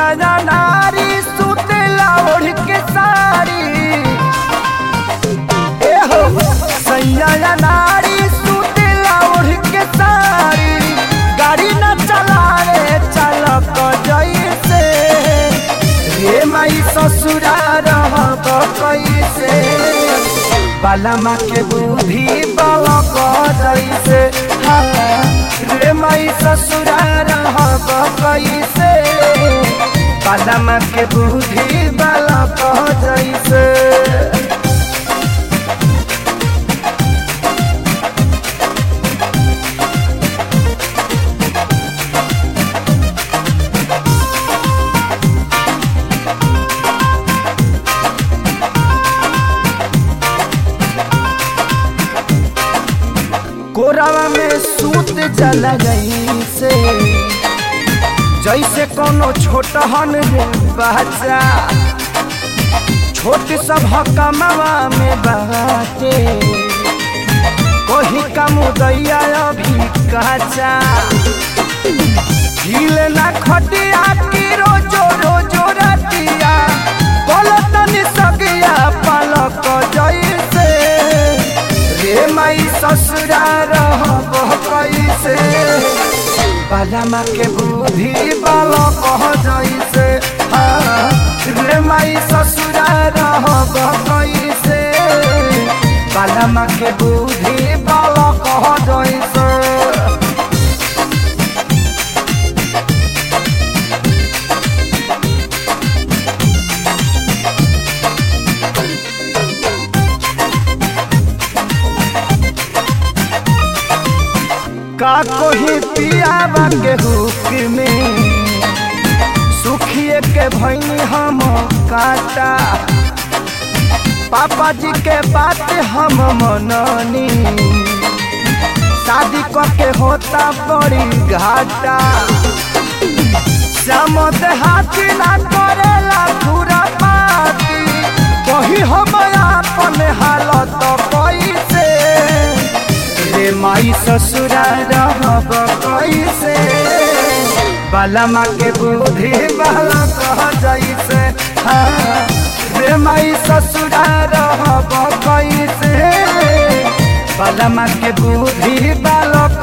ना नारी सुतेला ओढ़ के साड़ी ए हो सैया ना नारी सुतेला ओढ़ के साड़ी गाड़ी न चलावे चालक जैसे रे माई ससुरा रहब कैसे बालमा के बुद्धि बालक जैसे हाँ, रे माई ससुरा रहब कैसे बालमा के बुद्धि बालक जैसे कोरावा में सूत जला जैसे जैसे कोनो छोटहन रे बच्चा छोट सब कमावा में बाटे कोही का मुदैया अभी कच्चा हिल ना खटिया की रोजो रोजो रतिया बोलतन सगिया पलक जैसे रे माई ससुरा रहब कैसे बालमा के बुद्धि बालक जैसे हाँ, रे माई ससुरा रहब कैसे बालमा के बुद्धि बालक जैसे का कोही पियावा के हुक में सुखिए के भैनी हम काटा पापा जी के बात हम मननी शादी के होता बड़ी घाटा श्याम हाथी ना करेला पूरा पाती कही हम अपन हालत कैसे रे माई ससुरा रहब कैसे बालमा के बुद्धि बाला कह जैसे हाँ, रे माई ससुरा रहब कैसे बालमा के बुद्धि बालक